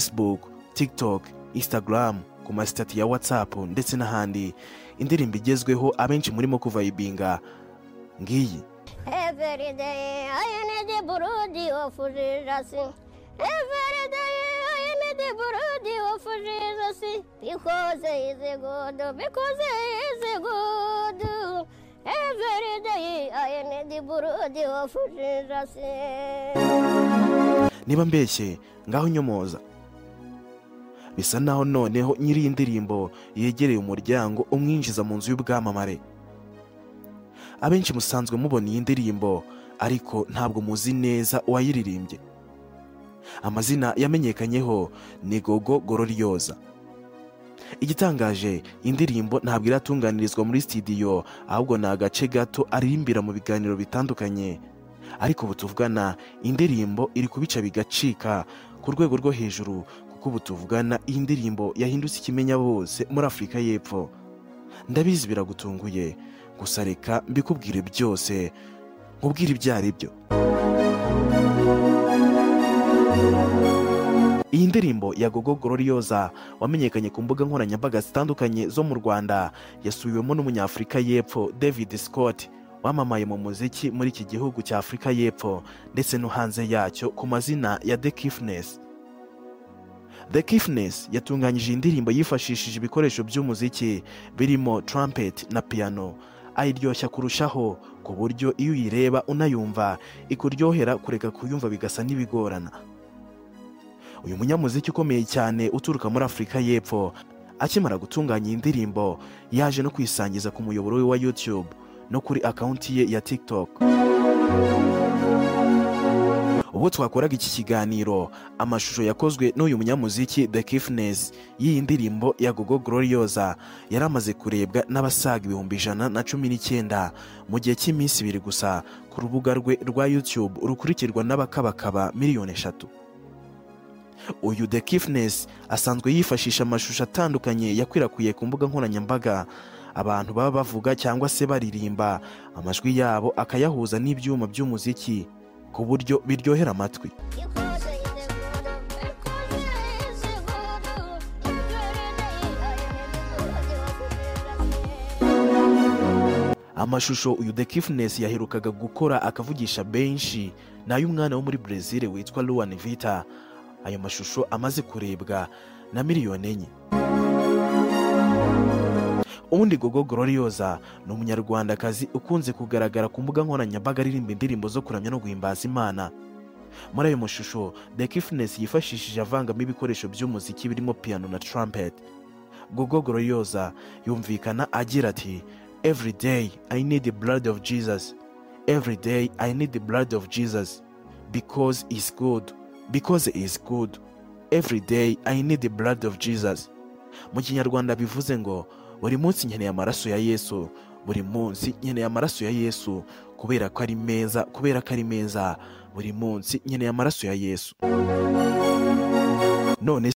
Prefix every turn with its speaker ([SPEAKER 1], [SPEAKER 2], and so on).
[SPEAKER 1] Facebook, TikTok, Instagram, ku masitati ya WhatsApp ndetse n'ahandi indirimbo igezweho abenshi murimo kuvayibinga ngiyi
[SPEAKER 2] Every day I need a burudi of Jesus. Every day I need a burudi of Jesus. Because he is good, because he is good. Every day I need a burudi of Jesus.
[SPEAKER 1] niba mbeshye ngaho nyomoza bisa naho noneho nyiri iyi ndirimbo yegereye umuryango umwinjiza mu nzu y'ubwamamare abenshi musanzwe mubona iyi ndirimbo ariko ntabwo muzi neza uwayiririmbye amazina yamenyekanyeho ni gogo gororyoza igitangaje iyi ndirimbo ntabwo iratunganirizwa muri sitidiyo ahubwo ni agace gato aririmbira mu biganiro bitandukanye ariko ubu tuvugana indirimbo iri kubica bigacika ku rwego rwo hejuru kuko ubu tuvugana iyi ndirimbo yahindutse ikimenya bose muri afurika y'epfo ndabizi biragutunguye gusa reka mbikubwire byose nkubwire ibyo ari byo iyi ndirimbo ya gogo gororioza wamenyekanye ku mbuga nkoranyambaga zitandukanye zo mu rwanda yasubiwemo n'umunyafurika y'epfo david scott wamamaye mu muziki muri iki gihugu cya afurika y'epfo ndetse no hanze yacyo ku mazina ya the kiffness the kiffness yatunganyije iyi ndirimbo yifashishije ibikoresho by'umuziki birimo trumpet na piano ayiryoshya kurushaho ku buryo iyo uyireba unayumva ikuryohera kureka kuyumva bigasa n'ibigorana uyu munyamuziki ukomeye cyane uturuka muri afurika y'epfo akimara gutunganya iyi ndirimbo yaje no kwisangiza ku muyoboro we wa youtube no kuri akawunti ye ya tiktok ubwo twakoraga iki kiganiro amashusho yakozwe n'uyu munyamuziki the kiffness y'iyi ndirimbo ya gogo glorioza yari amaze kurebwa n'abasaga ibihumbi ijana na cumi n'icyenda mu gihe cy'iminsi ibiri gusa ku rubuga rwe rwa youtube rukurikirwa n'abakabakaba miliyoni eshatu uyu the kiffness asanzwe yifashisha amashusho atandukanye yakwirakwiye ku mbuga nkoranyambaga abantu baba bavuga cyangwa se baririmba amajwi yabo akayahuza n'ibyuma by'umuziki ku buryo biryohera amatwi
[SPEAKER 2] Because he is good, because he is good. Every day I need a burudi of Jesus.
[SPEAKER 1] amashusho uyu the kiffness yaherukaga gukora akavugisha benshi ni ay'umwana wo muri brezil witwa luwan vita ayo mashusho amaze kurebwa na miliyoni enye ubundi gogo glorioza ni umunyarwandakazi ukunze kugaragara ku mbuga nkoranyambaga aririmba indirimbo zo kuramya no guhimbaza imana muri ayo mashusho the kiffness yifashishije avangamo ibikoresho by'umuziki birimo piano na trumpet gogo glorioza yumvikana agira ati every day i need the blood of jesus every day i need the blood of jesus because is good because is good every day i need the blood of jesus mu kinyarwanda bivuze ngo buri munsi nkeneye amaraso ya yesu buri munsi nkeneye amaraso ya yesu kubera ko ari meza kubera ko ari meza buri munsi nkeneye amaraso ya yesu none